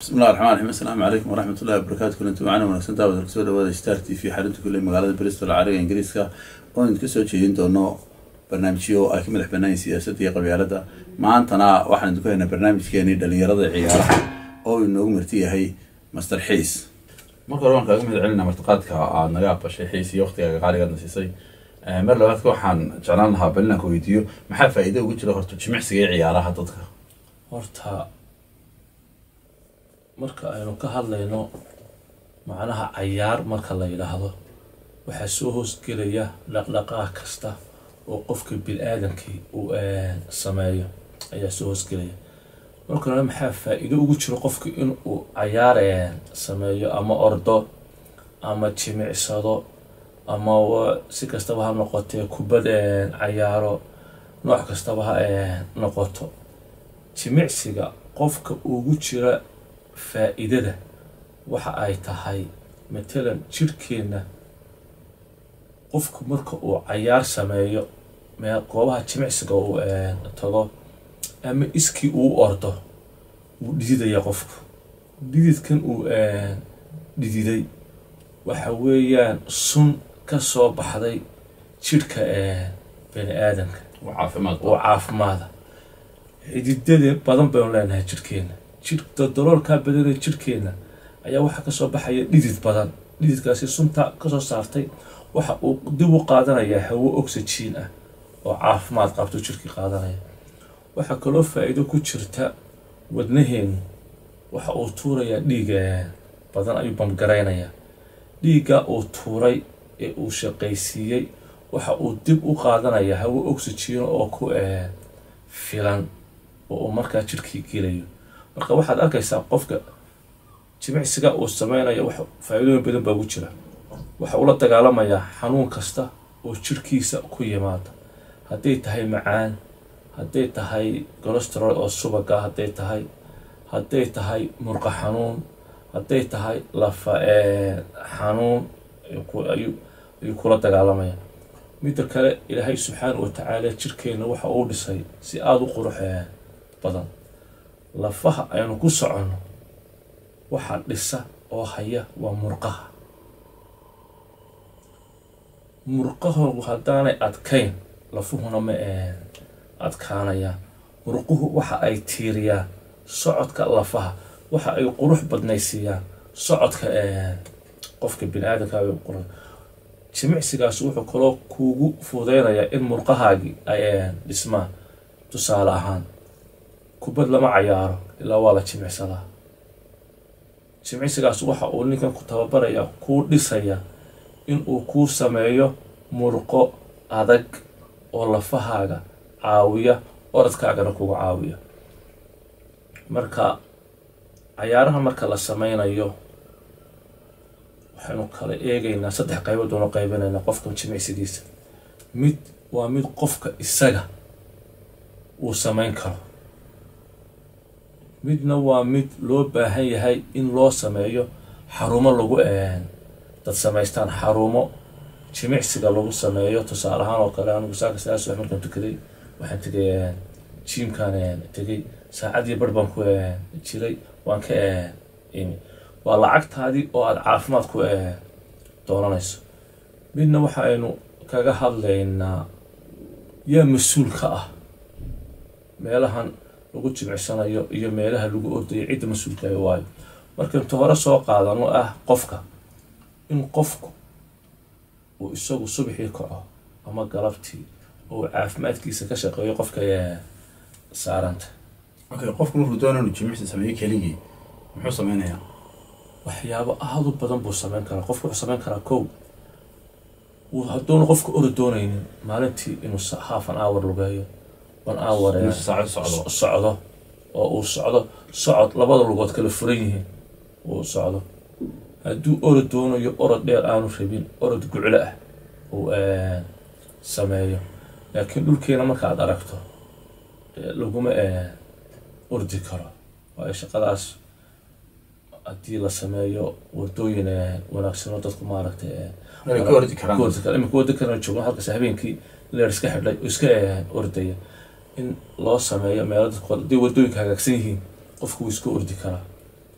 bismillahi raxmaan raxiim assalaamu calaykum waraxmat ullahi wabarakaatu kulanti macana wanaagsan daawada kusoo dhawaada star t v xarunta kule magaalada bristol cariga ingiriiska oo idinka soo jeedin doono barnaamijyo ay ka madax banaayeen siyaasadda iyo qabyaalada maantana waxaan idinku haynaa barnaamijkeenii dhalinyarada ciyaaraha oo inoogu marti yahay master xiis marka hore waan kaaga mahad celinaa martiqaadka aad naga aqbashay xiis iyo waqtigaaga qaaligaadna siisay mar labaadka waxaan jeclaan lahaa bal inaan ku weydiiyo maxaa faa'iido ugu jira horta jimicsiga iyo ciyaaraha dadka horta marka aynu ka hadlayno macnaha cayaar marka la yidhaahdo waxaa soo hoosgelaya dhaqdhaqaaq kasta oo qofka bini-aadankii uu sameeyo ayaa soo hoosgelaya marka hore maxaa faa-iido ugu jiro qofka inuu cayaar sameeyo ama ordo ama jimicsado ama si kastaba ha noqotee kubad cayaaro nooc kastaba ha noqoto jimicsiga qofka ugu jira faa-iidada waxa ay tahay matalan jirhkeenna qofku marka uu cayaar sameeyo mee goobaha jimicsiga uu tago ama iskii uu ordo wuu dhididaya qofku dhididkan uu dhididay waxa weeyaan sun ka soo baxday jirhka bani aadamka caafimaad oo caafimaada xididada badan baynu leenahay jirhkeenna jir daldaloolkaa badanee jirhkeenna ayaa waxaa kasoo baxaya dhidid badan dhididkaasi sunta kasoo saartay waxa uu dib u qaadanayaa hawo oxygen ah oo caafimaad qabto jirkii qaadanaya waxaa kaloo faa-iido ku jirta wadnaheenu waxa uu tuurayaa dhiig badan ayuu bamgaraynayaa dhiigga uu tuuray ee uu shaqaysiiyey waxa uu dib u qaadanayaa hawo oxygen oo ku filan oo uu markaa jirkii gelayo marka waxaad arkaysaa qofka jimicsiga uu sameynayo wax faa-iidooyin badan baa ugu jira waxa uu la dagaalamayaa xanuun kasta oo jirkiisa ku yimaada hadday tahay macaan hadday tahay colosterol oo subaga hadday tahay hadday tahay murqa xanuun hadday tahay lafa xanuun ayuu kula dagaalamaya midda kale ilaahay subxaana wa tacaala jirkeenna waxa uu dhisay si aada u qurux badan lafaha aynu ku soconno waxaa dhisa oo haya waa murqaha murqahoogu haddaanay adkayn lafuhuna ma adkaanayaan murquhu waxa ay tiiriyaan socodka lafaha waxa ay qurux badnaysiiyaan socodka qofka bini aadamka qurux jimicsigaas wuxuu kaloo kuugu fudeynayaa in murqahaagii ay dhismaan tusaale ahaan kubad lama cayaaro ilaa waa la jimicsadaa jimicsigaas waxa uu ninkan ku tababaraya kuu dhisaya inuu kuu sameeyo murqo adag oo lafahaaga caawiya oradkaagana kuga caawiya marka cayaaraha marka la sameynayo waxaynu kala eegaynaa saddex qaybood oonu qaybinaynaa qofka jimicsigiisa mid waa mid qofka isaga uu sameyn karo midna waa mid loo baahan yahay in loo sameeyo xarumo lagu dad samaystaan xarumo jimicsiga lagu sameeyo tusaale ahaan oo kale anigu saaka sidaas wax markaan tukaday waxaan tegay jiimkaan tegay saacadii bar baan ku jiray waan ka imi waa lacagtaadii oo aada caafimaad ku doonanayso midna waxa aynu kaga hadlaynaa yaa mas-uul ka ah meelahan lagu jimicsanayo iyo meelaha lagu ordayo cidda mas-uulkaay waayo marka inta hore soo qaadano ah qofka in qofku uu isagu subaxii kaco ama galabtii oo caafimaadkiisa ka shaqeeyo qofka saaranta okay qofku markuu doona inuu jimicsi sameeyo keligii muxuu sameynayaa waxyaabo aada u badan buu sameyn karaa qofku wuxuu sameyn karaa kow hadduuna qofka ori doonaynin maalintii inuu half an hour lugeeyo one hour saacad socdo socdo oo uu socdo socod labada lugood kala furan yihiin uu socdo hadduu orod doonayo orod dheer aanu rabin orod guclo ah uu sameeyo laakiin dhulkeena markaad aragto laguma ordi karo waayo shaqadaas haddii la sameeyo wadooyin wanaagsanoo dadku maaragtay Ay ka ordi karaan. imika wada kana joogno halkaas habeenkii leer iska xidhay oo iska ordaya in loo sameeyo meelo dadku haddii wadooyinka hagaagsan yihiin qofku wuu iska ordi karaa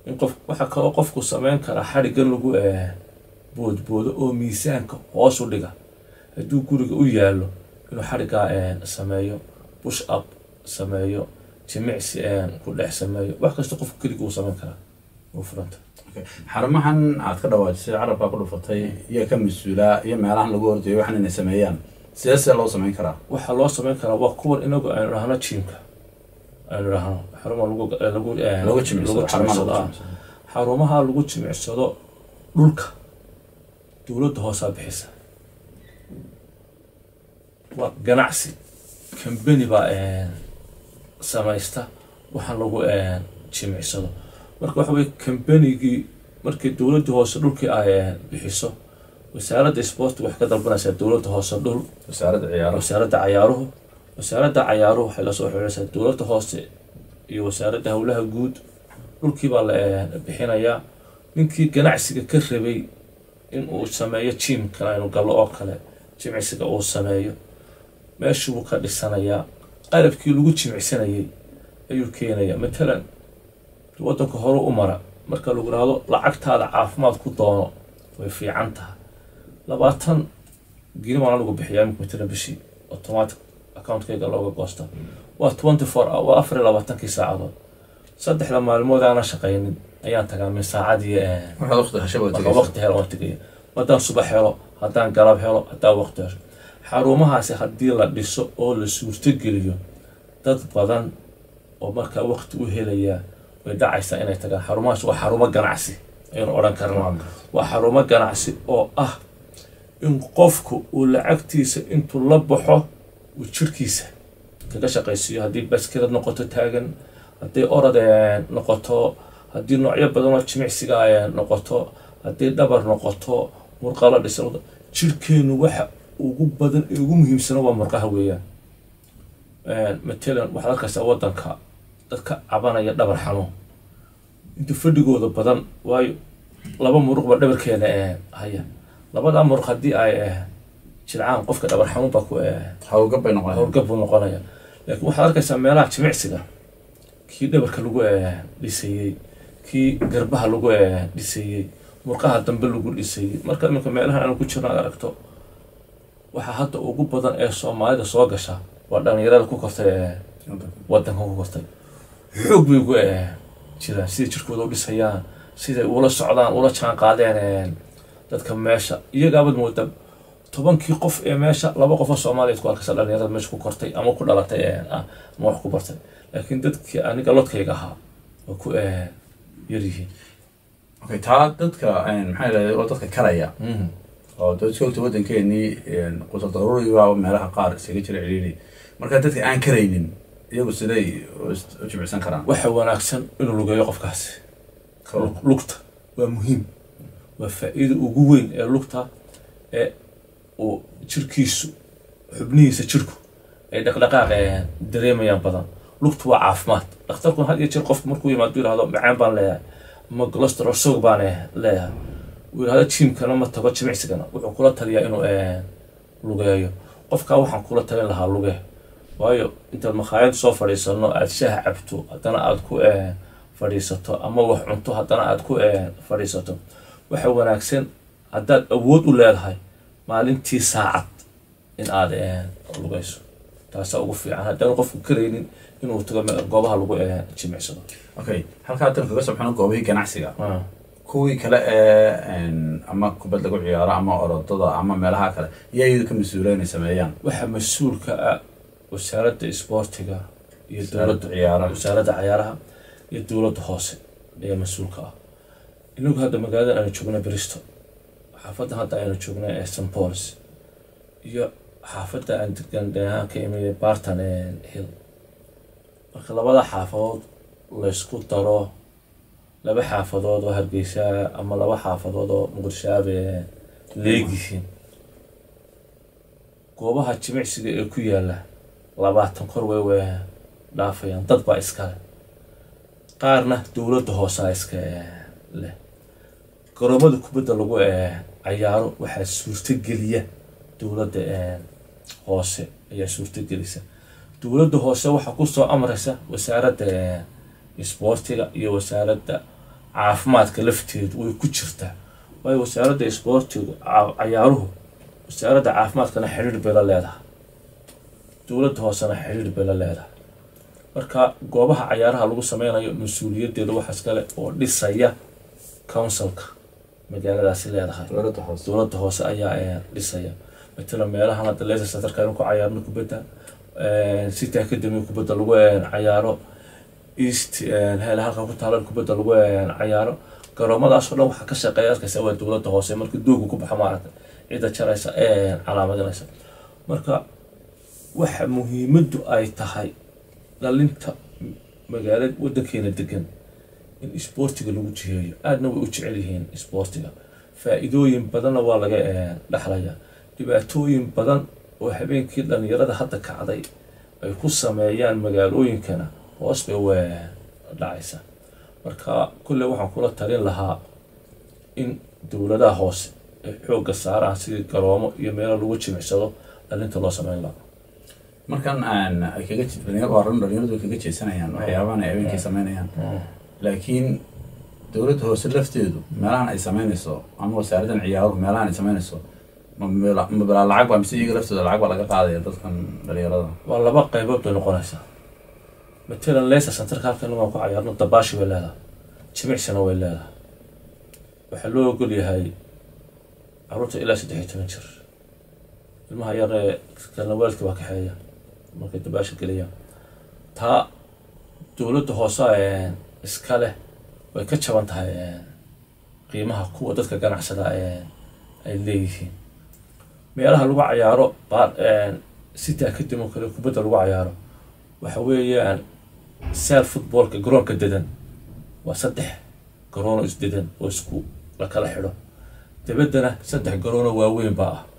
in qof waxaa kaloo qofku sameyn karaa xadhiggan lagu boodboodo oo miisaanka hoos u dhiga hadduu guriga u yaallo inuu xadhiggaa sameeyo bush up sameeyo jimicsi ku dhex sameeyo wax kasta qofku keliga uu sameyn karaa uu furanta xarumahan aad ka dhawaajisay carabkaa ku dhufatay iyo ka mas-uulaa iyo meelahan lagu hordayo waxan inay sameeyaan sidee see loo sameyn karaa waxaa loo sameyn karaa waa kuwan inagu aynu dhahno jiimka aynu dhahno xaruma lagu lagu lagu jimicsado xarumaha lagu ah. jimicsado xarumaha lagu jimicsado dhulka dowladda hoosaa bixisa waa ganacsi kambani baa samaysta waxaan lagu jimicsado marka waxa weye kambanigii markii dowladda hoose dhulkii ay bixiso wasaaradda sporti waxay ka dalbanaysaa dowladda hoose dhul wasaaradda ciyaaraha wasaaradda cayaaruhu wasaaradda cayaaruhu waxay lasoo xiriiraysaa dowladda hoose iyo wasaaradda howlaha guud dhulkii baa la bixinayaa ninkii ganacsiga ka rabay in uu sameeyo jiimkana inuu gallo oo kale jimicsiga uu sameeyo meeshii buu ka dhisanayaa qalabkii lagu jimicsanayay ayuu keenayaa matalan waddanka hore u mara marka lagu rahdo lacagtaada caafimaad ku doono way fiican tahay labaatan gini waana lagu bixiyaa imika matalan bishii automatic accountkayga looga goosta waa twenty four waa afar iyo labaatankii saacadood saddexda maalmood aanan shaqaynin ayaan tagaa min saacadii waxaad waqti hesha waa marka tegaysaa waqti helo waan tegaya haddaan subax helo haddaan galab helo haddaan waqti helo xarumahaasi haddii la dhiso oo la suurtogeliyo dad badan oo markaa waqti u helaya way dhacaysaa inay tagaan xarumahaas waa xarumo ganacsi aynu odhan karnaa waa xarumo ganacsi oo ah in qofku uu lacagtiisa intuu la baxo uu jirkiisa kaga shaqaysiiyo haddii baskilad noqoto taagan haddii orod eh, noqoto haddii noocyo badan oo jimicsiga ay noqoto haddii dhabar noqoto murqalo dhisan noqoto, jirkeenu waxa ugu badan ee ugu muhiimsana waa murqaha weeyaan matalan waxaad arkaysaa wadanka dadka cabanaya dhabar xanuun inta fadhigooda badan waayo laba muruq baa dhabarkeena eh, haya labadaa muruq haddii ay eh, jilcaan qofka dhabar xanuun baa ku eh, hawlgab bay noqonayaan howlgab buu noqonaya laakiin waxaad arkaysaa meelaha jimicsiga kii dhabarka lagu eh, dhisayey kii garbaha lagu eh, dhisayey murqaha dambe lagu dhisayey marka iminka meelaha aanu ku jirno aad aragto waxaa hadda ugu badan ee soomaalida soo gasha waa dhalinyarada ku kortay eh, wadanka ku kortay xoog bay ugu eh, jiraan siday jirkooda u dhisayaan siday ula socdaan ula jaan qaadeen eh, dadka meesha iyagaabad mooda tobankii qof ee meesha laba qof oo soomaaliyeed ku arkaysa dhalinyarada meesha ku kortay ama ku dhalatay eh, ah, ama wax ku bartay laakiin dadkii aniga lodkayga ahaa waa ku eh, yaryihiin okay taa dadka maxaa yidhahda waa dadka karaya Mhm. oo dadka ogta waddankeenii qutar daruuriga meelaha qaar isaga jira ciriiri marka dadka aan karaynin iyagu siday u is- u jimicsan karaan waxa wanaagsan inuu lugeeyo qofkaasi Lug- lugta waa muhiim waa faa'iida ugu weyn ee lugta ee uu jirkiisu xubnihiisa jirku ay dhaqdhaqaaq eh, dareemayaan badan lugtu waa caafimaad dhakhtarkuna had iyo jeer qofku markuu yimaado yidhahdo macaan baan leeyahay ama cholesterol soog baan eh, leeyahay uu yidhahdo jiimkana ma tago jimicsigana wuxuu kula taliyaa inuu eh, lugeeyo qofkaa waxaan kula talin lahaa luge waayo intaad makhaayad soo fadhiisano aad shaah cabto haddana aad ku eh, fadhiisato ama wax cunto haddana aad ku eh, fadhiisato waxa wanaagsan haddaad awood u leedahay maalintii saacad in aad eh, lugayso taasaa ugu fiican haddaan qofku karaynin inuu tago me- goobaha lagu eh, jimicsado okay halkaa haddan kaga sobxano goobihii ganacsiga Ah. kuwii kale ee ama kubad lagu ciyaaro ama orodada ama meelaha kale iyo iyadu ka mas-uula inay sameeyaan waxaa mas-uulka ah wasaaradda isboortiga iyo Wasaaradda dowladda ciyaaraha. wasaaradda cayaaraha iyo dowladda hoose ayaa mas-uulka ah inagu hadda magaalada aynu joogna bristol xaafadda hadda aynu joogna ee st pauls iyo xaafadda aan degan dheehaan ka imid barton hill marka labada xaafadood laysku daro laba xaafadood oo hargeysa ama laba xaafadood oo muqdishaabe leegyihiin goobaha jimicsiga ee ku yaala labaatan kor way way dhaafayaan dad baa iskale qaarna dowladda hoosaa iska eh, leh garoomada kubadda lagu eh, cayaaro waxaa suurtogeliya dowladda eh, hoose ayaa suurtogelisa dowladda hoose waxaa kusoo amraysa wasaaradda eh, isboortiga iyo wasaaradda caafimaadka lafteedu way ku jirtaa waayo wasaaradda isboortigu ca- cayaaruhu wasaaradda caafimaadkana xidhiir bay la leedahay dowladda hoosena xidhiir bay la leedahay marka goobaha cayaaraha lagu sameynayo mas-uuliyaddeeda waxaas kale oo dhisaya councilka magaaladaasi leedahay dowladda hoose dowladda hoose ayaa eh, dhisaya matala meelahan hadda leicester centerka ku cayaarno kubadda city academy kubadda lagu eh, cayaaro east hele halka ku taala kubadda lagu eh, cayaaro garoomadaas oo dhan waxaa ka shaqeeya arkaysa waa dowladda hoose marka doogu ku baxa maaragta cidda jaraysa ee calaamadinaysa marka waxa muhiimaddu ay tahay dhalinta magaalada waddankeena degan in isboortiga lagu jiheeyo aadna way u jecel yihiin isboortiga faa-iidooyin badanna waa laga eh, dhaxlaya dhibaatooyin badan oo habeenkii dhalinyarada hadda kacday ay ku sameeyaan magaalooyinkana hoos bay u eh, dhacaysa marka kulle waxaan kula talin lahaa in dowladaha hoose ay xoogga saaraan sidii garoomo iyo meelo lagu jimicsado dhalinta loo sameyn lahaa markan aan ay kaga je- dhalinyar waa run dhalinyaradu way kaga jeesanayaan waxyaabahan ay habeenkii sameynayaan laakiin dowladda hoose lafteedu meelahan ay sameynayso ama wasaaraddan ciyaaruhu meelahan ay sameynayso ma mela- ma bilaa lacag baa mise iyaga laftooda lacag baa laga qaadaya dadkan dhalinyarada waa laba qaybood bay noqonaysaa matalan leicester centerka halkan waan ku cayaarno dabaashi bay leedahay jimicsina way leedahay waxaa loo ogol yahay caruurta ilaa saddex iyo toban jir ilmaha yar ee kalna waalidka waa kaxeeya markay dabaasha geliyaan taa dowladda hoose ee iska leh way ka jaban tahay ee, qiimaha kuwa dadka ganacsada ee ay leeyihiin meelaha lagu cayaaro baar city academy oo kale kubadda lagu cayaaro waxa weeyaan seel footballka garoonka dedan waa saddex garoonoo isdedan oo isku la kala xidho dabaddana saddex garoonoo waaweyn baa ah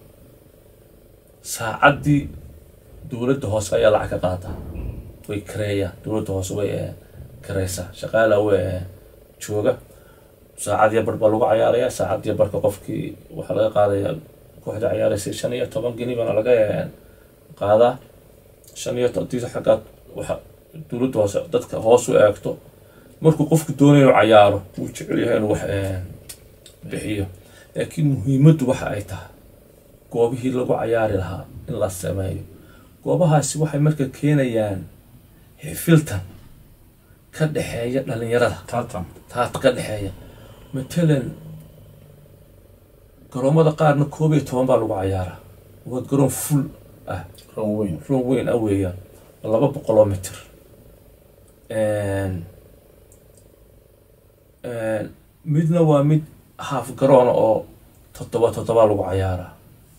saacaddii dowladda hoose ayaa lacag ka qaata way kareeyaan dowladda hoose way eh, kareysaa shaqaala way eh, jooga saacad iyo bar baa lagu cayaaraya saacad iyo barka qofkii waxaa laga qaadaya kooxda cayaaraysa shan iyo toban geni baana laga eh, qaadaa shan iyo tobantiisa xaggaad waxa dowladda hoose dadka hoos u eegto markuu qofku doonayo inuu cayaaro wuu jecel yahay inuu wax eh, bixiyo laakiin muhiimaddu waxa ay tahay goobihii lagu cayaari lahaa in la sameeyo goobahaasi waxay marka keenayaan xifiltan ka dhexeeya dhalinyarada tartan taas ka dhexeeya matalan garoomada qaarna koob iyo toban baa lagu cayaaraa waa garoon full ah ron weyn roon weyn ah weeyaan waa laba boqoloo mitir midna waa mid haaf garoona oo toddoba toddoba lagu cayaaraa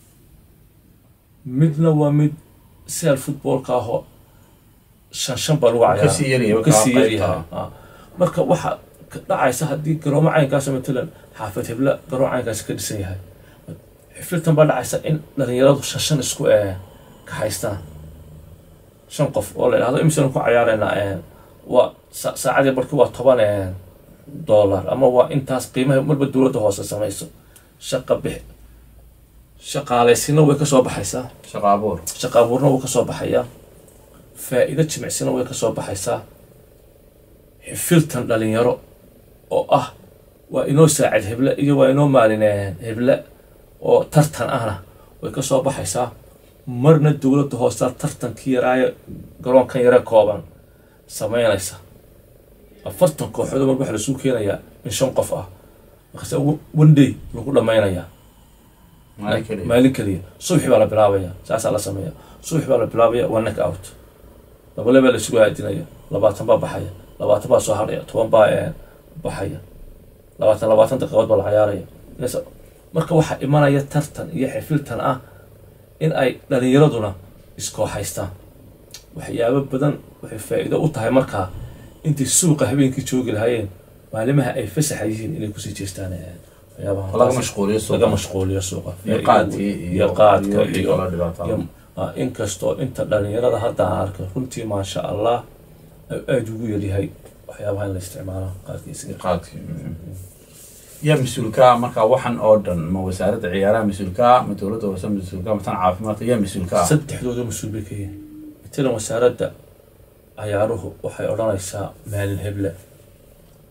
midna waa mid seel footballka ah oo shan shan baa lagu cayaaraa kasii yaryahay kasii markaa yaryahay qaybta. ah. marka waxa ka dhacaysa haddii garoomo caynkaas matalan xaafad hebla garoon caynkaasi ka dhisan yahay xifiltan baa dhacaysa in dhalinyaradu shan shan isku eh, ka haystaan shan qof oo la idhahdo imisanu ku cayaareynaa eh, waa sa- saacadii barki waa toban eh, dollar ama waa intaas qiimaha marba dowladda hoose samayso shaqa bix shaqaalaysiina way kasoo baxaysaa shaqo abuur shaqa abuurna wuu kasoo baxayaa faa-iido jimicsina way kasoo baxaysaa xifiltan dhalinyaro oo ah waa inoo saacid heble iyo waa inoo maalin eh, heble oo tartan ahna way kasoo baxaysaa marna dowladda hoosta tartankii yaraayo garoonkan yare kooban sameynaysa afartan kooxood mar waxaa lasuu keenayaa in shan qof ah markaase one day lagu dhammaynayaa maalin keliya maalin keliya subaxi baa la bilaabaya saasaa la sameeya subaxi baa la bilaabaya waa neck out labale baa laisugu aadinaya labaatan baa baxaya labaatan baa soo hadhaya toban baa eh, baxaya labaatan labaatan daqiiqood baa la cayaaraya Inaysa- marka waxaa imanaya tartan iyo xifiltan ah in ay dhalinyaraduna iskooxaystaan waxyaabo badan waxay faa-iido u tahay markaa intay suuqa habeenkii joogi lahaayeen maalimaha ay fasaxa yihiin inay kusii jeestaan eh, waxyaabaha laga taasi- mashquuliyo laga suuqa mashquuliyo suuqa iyo Faa'iido qaadkii weyn. iyo iyo qaadka iyo iyo kala dhibaatada iyo ah, inkastoo inta dhalinyarada hadda aan arkay runtii maasha allah ay aada ugu yaryahay waxyaabaha in la isticmaalo qaadkiisa qaadkii yaa mas-uulka ah markaa waxan oo dhan ma wasaaradda ciyaaraha mas-uulka ah ma dowladda hoose mas-uulka ah ma tan caafimaadka yaa mas-uulka ah saddexdooda mas-uul bay ka yihiin matalan wasaaradda cayaaruhu waxay odhanaysaa maalin heble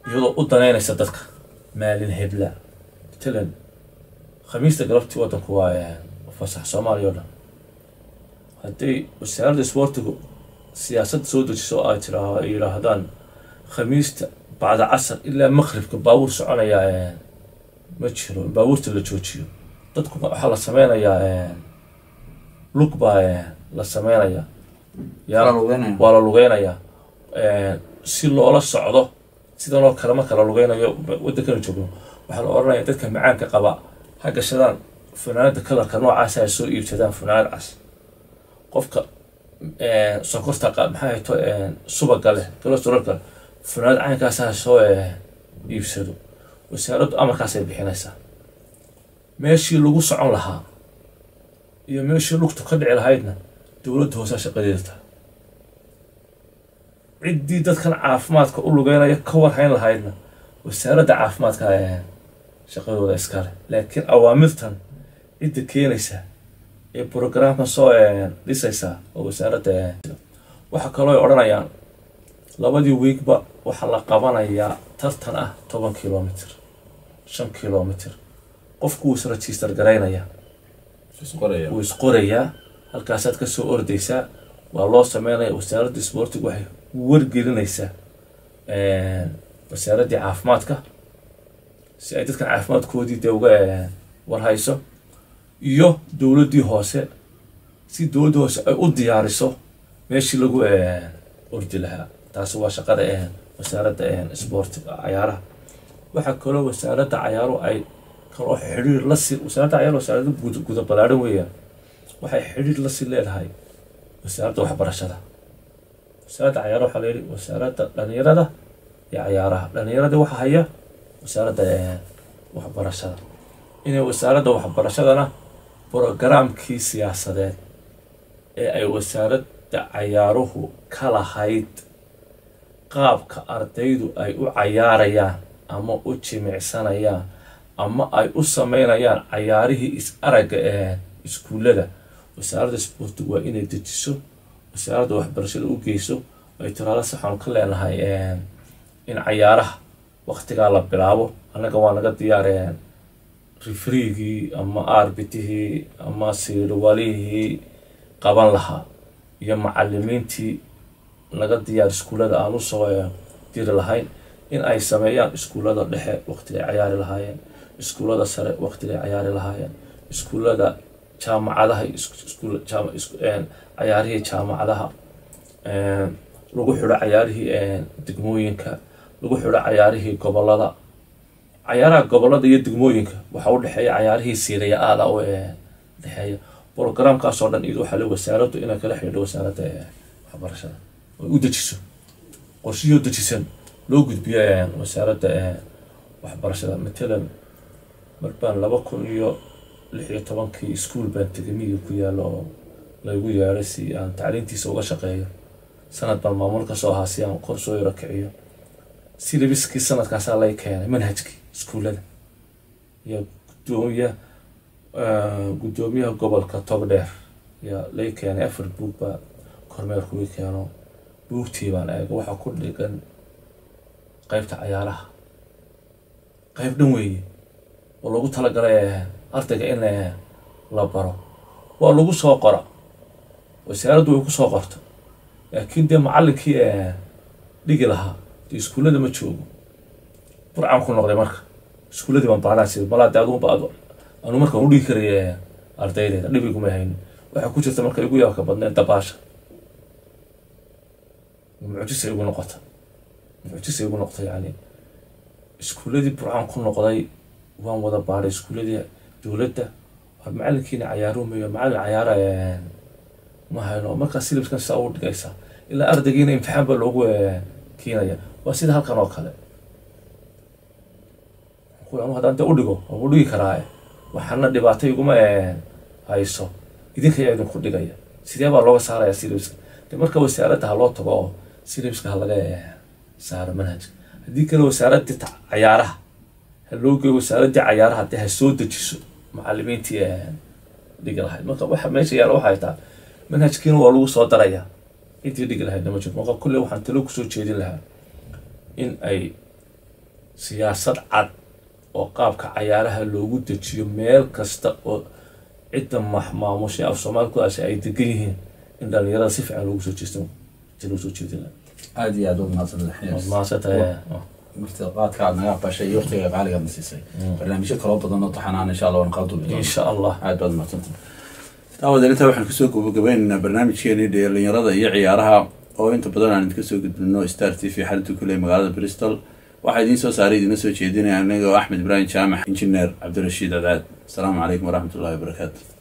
iyadoo u danaynaysa dadka maalin hebla matalan khamiista galabtii waddanku waa fasax soomaaliya oo dhan hadday wasaaradda isboortigu siyaasadda soo dejiso ay tiraa ay yidhaahdaan khamiista bacda casar ilaa maqribka baabuur soconayaa ma jiro in baabuurta la joojiyo dadku waxaa la sameynayaa lug baa la sameynayaa yaa waa la lugeynayaa si loola socdo sidan oo kale marka la lugeynayo waddankana joogno waxaa la odhanaya dadka macaanka qaba ha gashadaan funaanada kalarka noocaasa ay soo iibsadaan funaanad cas qofka sonkorta maxaa hayto subaga leh colostrolka funaanad caynkaasa ha soo iibsado wasaaraddu amarkaasay bixinaysaa meeshii lagu socon lahaa iyo meeshii lugtu ka dhici lahaydna dowladda hoosaa shaqadeeda tahay ciddii dadkan caafimaadka u lugeynaya ka warhayn lahaydna wasaaradda caafimaadka shaqadooda iskale laakiin awaamirtan cidda keenaysa ee programkan soo dhisaysaa oo wasaaradda waxaa kaloo ay odhanayaan labadii wiigba waxaa la qabanayaa tartan ah toban kilomitr shan kilomitr qofku wuu isregister garaynayaa wuu isqorayaa halkaasaad kasoo ordaysaa waa loo sameynaya wasaaradda isboortigu waxay wargelinaysaa wasaaraddii caafimaadka si ay dadkan caafimaadkoodii dee uga warhayso iyo dowladdii hoose si dowladda hoose ay u diyaariso meeshii lagu ordi lahaa taasi waa shaqada wasaaradda isboortiga cayaaraha waxaa kaloo wasaaradda cayaaru ay kaloo xidhiir lasi wasaaradda cayaar wasaaradda guda ballaaran weeyaan waxay xidhiir lasii leedahay wasaaradda waxbarashada wasaaradda cayaaraha waxaa layidhi wasaaradda dhalinyarada iyo cayaaraha dhalinyarada waxa haya wasaaradda waxbarashada inay wasaaradda waxbarashadana brogaraamkii siyaasadeed ee ay wasaaradda cayaaruhu ka lahayd qaabka ardaydu ay u cayaarayaan ama u jimicsanayaan ama ay u sameynayaan cayaarihii is aragga ee iskuullada wasaaradda isboortigu waa inay dejiso wasaaradda waxbarashada u geyso ay tiraado saxaanu ka leenahay in cayaaraha waktigaa la bilaabo annaga waa naga diyaareen rifriigii ama arbitihii ama siirwalihii qaban lahaa iyo macalimiintii naga diyaar iskuullada aan usoo diri lahayn in ay sameeyaan iskuullada dhexe waqtigay cayaari lahaayeen iskuullada sare waqtigay cayaari lahaayeen iskuullada jaamacadaha cayaarihii jaamacadaha lagu xidho cayaarihii degmooyinka lagu xidho cayaarihii gobolada cayaaraha gobolada iyo degmooyinka waxaa u dhexeeya cayaarihii siiraya aada u dhexeeya brogramkaasoo dhan iyad waxaa le wasaaraddu inay kala xidhiidho wasaaradda waxbarashada ay u dejiso qorshihii oo dejisan loo gudbiyo wasaaradda waxbarashada matalan mar baan laba kun iyo lix iyo tobankii iskuol baan tegay miyiga ku yaalo oo laygu yeedhay si aan tacliintiisa uga shaqeeyo sanad baan maamul ka soo ahaa si aan kor soo yaro kiciyo silabiskii sanadkaasaa lay keenay manhajkii iskuullada iyo gudoomiya guddoomiyaha gobolka togdheer yaa lay keenay afar buug baa kormeerku ii keeno buugtii baan eega waxaa ku dhigan qeybta cayaaraha qeyb dhan weeye oo lagu talagalay ardayga in la baro waa lagu soo qora wasaaraddu way ku soo qorta laakiin dee macallinkii dhigi lahaa dee iskuullada ma joogo burcaan ku noqday marka iskuulladii baan baanaasi malaa dee aduunba anu markaan u dhigi karaya ardaydeeda dhibiguma haynin waxaa ku jirta marka igu yaabka badneed dabaasha mucjisa igu noqota mucjisa igu noqota yani iskuulladii burcaan ku noqday waan wada baadhay iskuulladii dowladda waa macalinkiina cayaarumayo macallin cayaara ma hayno markaa silibskan sidaa u dhigaysaa ilaa ardaygiina imtixaan baa loogu keenaya waa sida halkan oo kale anu haddaan dee u dhigo waan u dhigi karaa waxaana dhibaato iguma hayso idinka ayaa idinku dhigaya sidee baa looga saaraya silibska de marka wasaaradda ha loo tago oo silibska ha laga saaro manhajka haddii kale wasaaraddii cayaaraha ha loo geeyo wasaaraddii cayaaraha dee ha soo dejiso macalimiintii dhigi lahayd marka waxa meesha yaala waxay tahay manhajkiina waa lagu soo darayaa intii dhigi lahaydna ma jirto marka kulle waxaan talo kusoo jeedin lahaa in ay siyaasad cad oo qaabka cayaaraha loogu dejiyo meel kasta oo cidda maamushay af soomaalikudaasi ay degan yihiin in dhalinyarada si fiican loogu soo jeesto loo soo jeedina aada iyo aada u mahadsantahay maasatahay martida qaadka aad naga aqbashay iyo waqtiga qaaligaad na siisay barnaamijyo kaloo badan oo taxanaan insha allah waan qaadu insha allah aad baad mahadsantahay daawadan intaa waxaan kusoo gabagabaynaynaa barnaamijkeenii dhalinyarada iyo ciyaaraha oo inta badan aan idinka soo gudbino star t v xalinta kule magaalada bristol waxaa idiin soo saaray idiina soo jeedinaya aniga oo axmed ibraahim jaamac injineer cabdirashiid cadcaad asalaamu calaykum waraxmat ullahi wabarakaatu